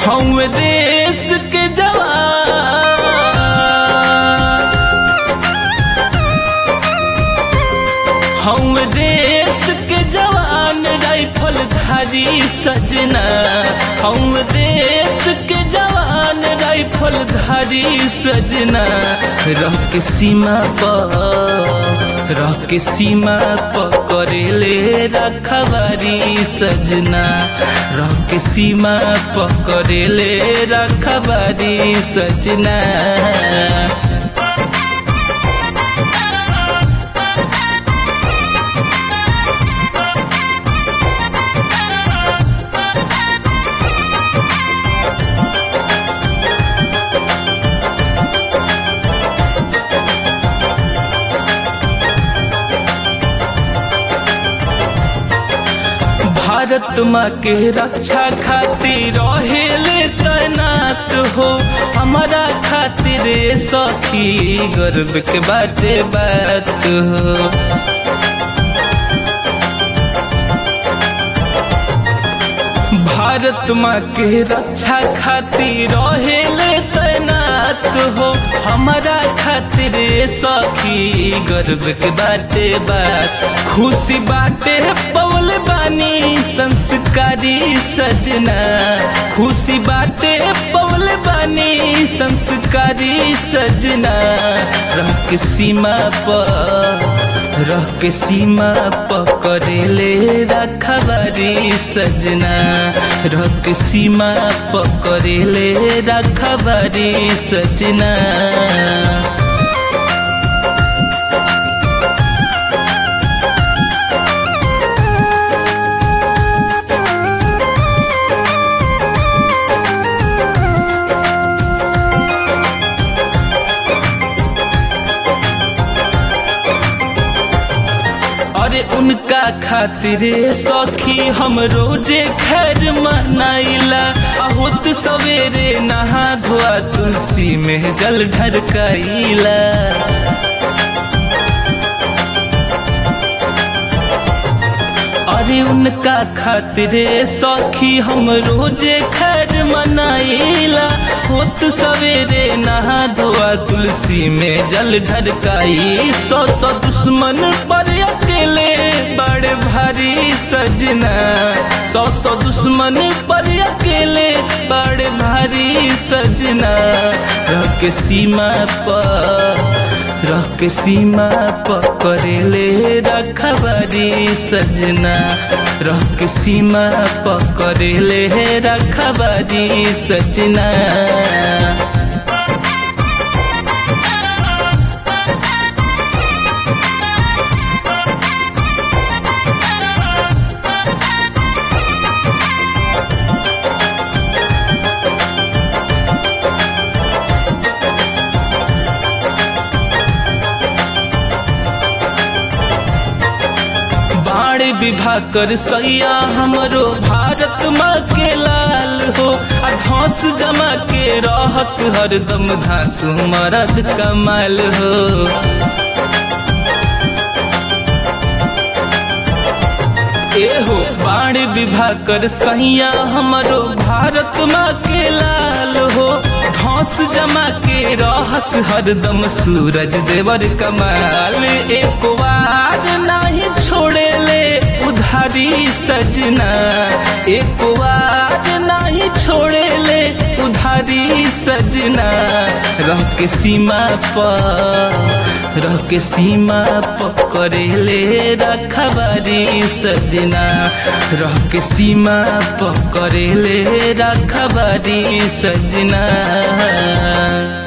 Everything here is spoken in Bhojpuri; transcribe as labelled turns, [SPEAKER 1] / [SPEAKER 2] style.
[SPEAKER 1] हम देश के जवान हम देश के जवान राइफल धारी सजना हम देश के जवान राइफल धारी सजना रह के सीमा पर रह के सीमा पर करेले रखवारी सजना रह के सीमा पर करेले रखवारी सजना भारत माँ के रक्षा खातिर रहेले तैनात हो हमारा खातिर सखी गर्व के बाटे बात हो भारत माँ के रक्षा खातिर रहेले तैनात हो हमारा खातिर सखी गर्व के बाटे बात खुशी बाटे पवल बानी संस्कारी सजना खुशी बाटे पवल बानी संस्कारी सजना रह के सीमा पर रह के सीमा पकड़ेले रखबारी सजना रह के सीमा पकड़ेले रखबारी सजना अरे उनका खातिर सखी हम रोजे खैर मनाइला होत सवेरे नहा धोआ तुलसी में जल ढरकाइला अरे उनका खातिर सखी हम रोजे खैर मनाइला होत सवेरे नहा धोआ तुलसी में जल ढरकाई सौ सौ दुश्मन पर अकेले बड़े भारी सजना सौ सौ दुश्मन पर अकेले बड़े भारी सजना रह के सीमा पर रह के सीमा पकड़ेले रखबारी सजना रह के सीमा पकड़ेले रखबारी सजना बाण विभा कर सैया हमरो भारत माँ के लाल हो आ धौस जमा के रहस हरदम धासु मरद कमाल हो एहो बाण विभा कर सैया हमरो भारत माँ के लाल हो धौस जमा के रहस हरदम सूरज देवर कमाल एक बार नहीं छोड़े ले उधारी सजना एक बार नहीं छोड़े ले उधारी सजना रह के सीमा पर रह के सीमा पकड़ेले रखबारी सजना रह के सीमा पकड़ेले रखबारी सजना